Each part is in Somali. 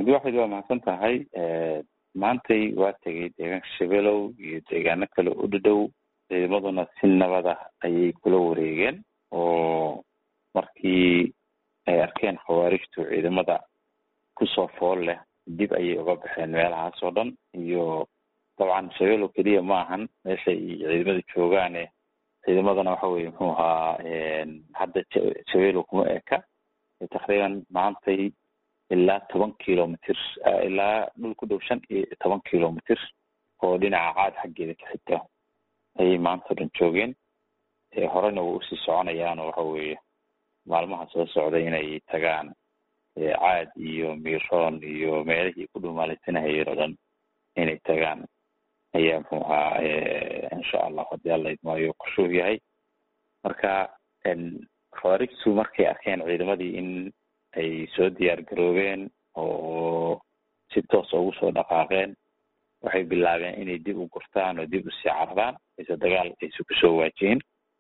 cabdiwaxid waa mahadsan tahay maantay waa tegay deegaanka shabeelow iyo deegaano kale u dhadhow ciidamaduna si nabada ayay kula wareegeen oo markii ay arkeen khawaarijtu ciidamada kusoo fool leh dib ayay uga baxeen meelahaas oo dhan iyo dabcan shabeelow keliya ma ahan meeshay ciidamada joogaane ciidamadana waxa weye muxuu ahaa hadda shabeelow kuma eka takriiban maantay ilaa toban kilomitr ilaa dhul ku dhow shan iyo toban kilomitr oo dhinaca caad xaggeeda ka xigta ayay maanta o dhan joogeen horena way usii soconayaanoo waxa weeye maalmaha soo socday inay tagaan caad iyo miroon iyo meelihii ku dhumaalaysanahayeen oo dhan inay tagaan ayaa muxuu ahaa insha allah haddii alla idmaayo qorshuhu yahay marka khawaarijtu markay arkeen ciidamadii in ay soo diyaar garoobeen oo si toosa ugu soo dhaqaaqeen waxay bilaabeen inay dib u gurtaan oo dib usii cararaan ayse dagaal ayse kusoo waajihin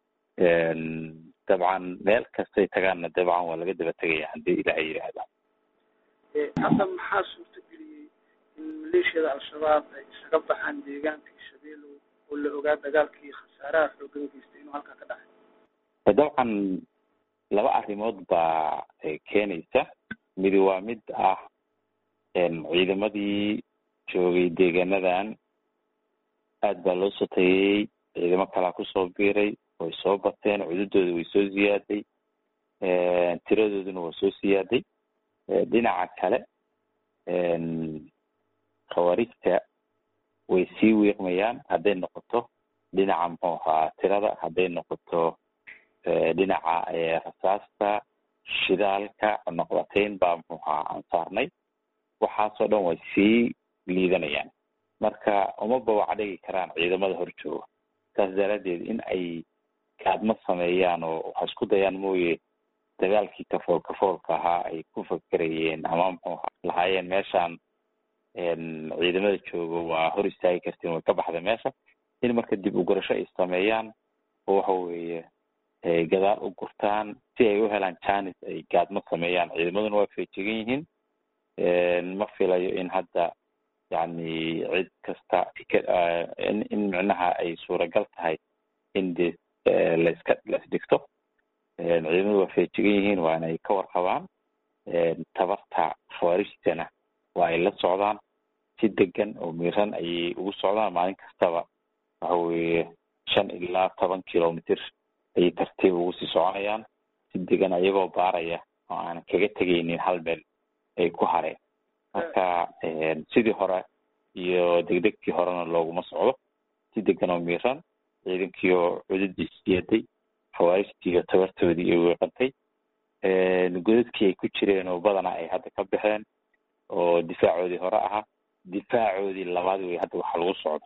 dabcan meel kastay tagaanna dabcan waa laga daba tegaya haddii ilaahay yidhaahda hadda maxaa suurta geliyey in maleeshiyada al-shabaab ay isaga baxaan deegaankii shabeelow oo la ogaa dagaalkii khasaaraha xoogan geystay inuu halkaa ka dhacay dabcan laba arrimood baa keenaysa midi waa mid ah ciidamadii joogay deegaanadan aad baa loo soo tageyey ciidamo kalaa kusoo biiray way soo bateen cududooda way soo ziyaaday tiradooduna waa soo siyaaday dhinaca kale khawaarijta way sii wiiqmayaan hadday noqoto dhinaca muxuu ahaa tirada hadday noqoto dhinaca rasaasta shidaalka noqdateyn baa muxuu ahaa aan saarnay waxaasoo dhan way sii liidanayaan marka uma bawac dhigi karaan ciidamada hor jooga saas daraaddeed in ay gaadmo sameeyaan oo waxa isku dayaan mooye dagaalkii kafool kafoolka ahaa ay ku fakerayeen ama muxuu lahaayeen meeshaan ciidamada jooga waa hor istaagi kartiin way ka baxda meesha in marka dib u gurasho ay sameeyaan oo waxa weeye gadaal u gurtaan si ay u helaan janis ay gaadmo sameeyaan ciidamaduna waa feejigan yihiin ma filayo in hadda yani cid kasta in in micnaha ay suuragal tahay in de laiska laisdhigto ciidamadu waa feejigan yihiin waana ay ka warqabaan tabarta khawaarijtana waa ay la socdaan si degan oo miran ayay ugu socdaan maalin kastaba waxa weeye shan ilaa toban kilomitr ayay tartiib ugu sii soconayaan si degan ayagoo baaraya oo aan kaga tegaynin hal meel ay ku hareen marka sidii hore iyo degdegtii horena looguma socdo si degan oo miiran ciidankii oo cududii siyaday khawaarijtii oo tabartoodii ay weeqantay godadkii ay ku jireen oo badanaa ay hadda ka baxeen oo difaacoodii hore ahaa difaacoodii labaad wey hadda waxa lagu socdo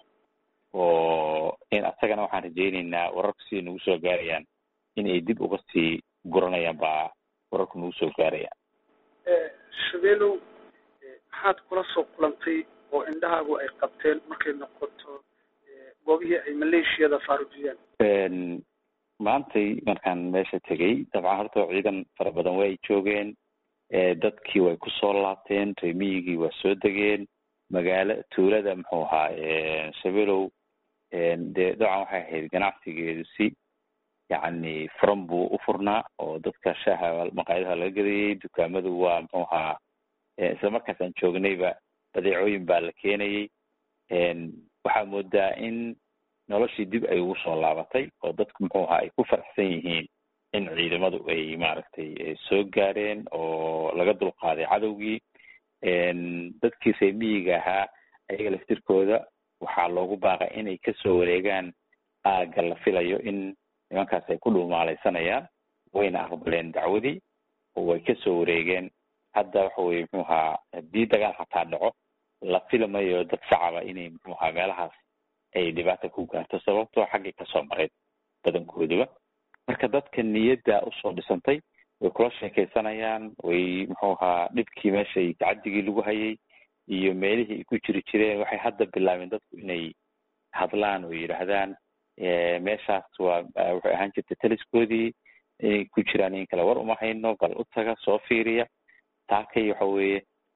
oo in asagana waxaan rajayneynaa wararku siday nagu soo gaarayaan in ay dib uga sii guranayaan baa wararku nagu soo gaarayaan shabeelow maxaad kula soo kulantay oo indhahaagu ay qabteen markay noqoto goobihii ay maleeshiyada faarujiyeen maantay markaan meesha tegey dabcan horta ciidan fara badan way joogeen dadkii way kusoo laabteen reemiyigii waa soo degeen magaalo tuulada muxuu ahaa shabeelow dee dabcan waxay ahayd ganacsigeedu si yacni furan buu u furnaa oo dadka shaaha maqaayadaha laga gadayay dukaamadu waa muxuu ahaa isla markaas aan joognayba badeecooyin baa la keenayay waxaa moodaa in noloshii dib ay ugu soo laabatay oo dadku muxuu ahaa ay ku faraxsan yihiin in ciidamadu ay maaragtay soo gaareen oo laga dulqaaday cadowgii dadkii reemiyiga ahaa ayaga laftirkooda waxaa loogu baaqay inay kasoo wareegaan aagga la filayo in nimankaas ay ku dhumaalaysanayaan wayna aqbaleen dacwadii oo way kasoo wareegeen hadda waxa weye muxuu ahaa haddii dagaal xataa dhaco la filamayo dad shacaba inay muxuu ahaa meelahaas ay dhibaata ku gaarto sababtoo xaggay kasoo mareyd badankooduba marka dadka niyadda usoo dhisantay way kula sheekaysanayaan way muxuu ahaa dhibkii meeshay tacaddigii lagu hayay iyo meelihii ay ku jiri jireen waxay hadda bilaabeen dadku inay hadlaan oo yidhaahdaan meeshaas waa waxay ahaan jirtay taliskoodii inay ku jiraan in kale war uma hayno bal u taga soo fiiriya taakay waxa weeye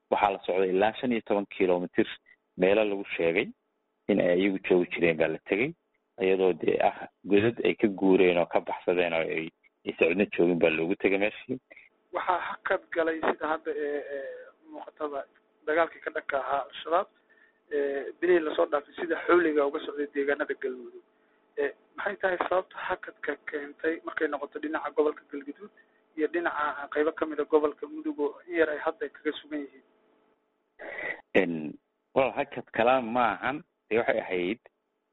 waxaa la socday ilaa shan iyo toban kilomitr meelo lagu sheegay in ay iyagu joogi jireen baa la tegey iyadoo dee ah godad ay ka guureen oo ka baxsadeen oo ay aysa cidno joogin baa loogu tegay meeshii waxaa hakad galay sida hadda ee muuqatada dagaalkii ka dhanka ahaa al-shabaab bilihii lasoo dhaafay sida xawliga uga socday deegaanada galmudug maxay tahay sababta hakadka keentay markay noqoto dhinaca gobolka galgaduud iyo dhinaca qaybo kamida gobolka mudug oo in yar ay hadda kaga sugan yihiin wal hakad kala maahan dee waxay ahayd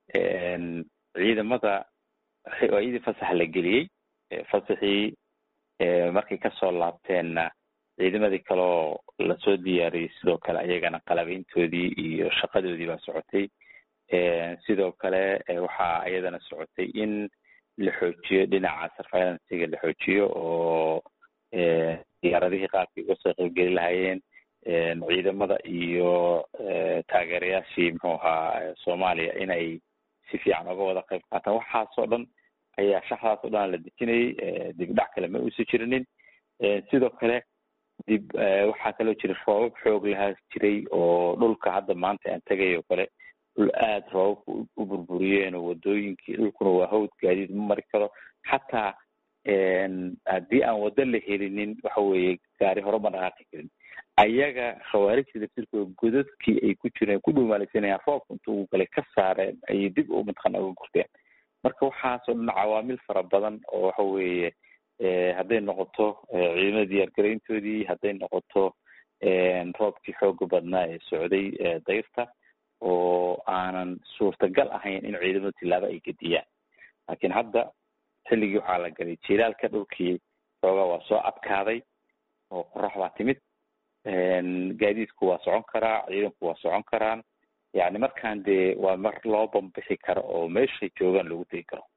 ciidamada iyadii fasax la geliyey fasaxii markay kasoo laabteenna ciidamadii kaleo lasoo diyaariyey sidoo kale ayagana qalabeyntoodii iyo shaqadoodii baa socotay sidoo kale waxaa iyadana socotay in la xoojiyo dhinaca surveilancega la xoojiyo oo diyaaradihii qaabkay uga soo qaybgeli lahaayeen ciidamada iyo taageerayaashii muxuu ahaa soomaaliya inay si fiican uga wada qayb qaataan waxaasoo dhan ayaa shaxdaas oo dhan la dejinayay dib dhac kale ma uusan jirinin sidoo kale dib waxaa kaloo jira roobab xoog lahaa jiray oo dhulka hadda maanta aan tegay oo kale dhul aada roobabka u burburiyeen oo wadooyinkii dhulkuna waa hawd gaadiid ma mari karo xataa haddii aan waddo la helinin waxa weeye gaari hore ma dhaqaaqi karin ayaga khawaarijta laftirkooda godadkii ay ku jireen ku dhumaalaysanayaan roobka intuu galay ka saareen ayay dib u mataqana uga gurteen marka waxaasoo dhan cawaamil fara badan oo waxa weeye hadday noqoto ciidamada diyaargarayntoodii hadday noqoto roobkii xooga badnaa ee socday dayrta oo aanan suurtagal ahayn in ciidamadu tilaabo ay gediyaan laakiin hadda xilligii waxaa la galay jilaalka dhulkii xoogaa waa soo adkaaday oo qorax baa timid gaadiidku waa socon karaa ciidanku waa socon karaan yani markaan dee waa mar loo bambixi karo oo meeshay joogaan lagu tegi karo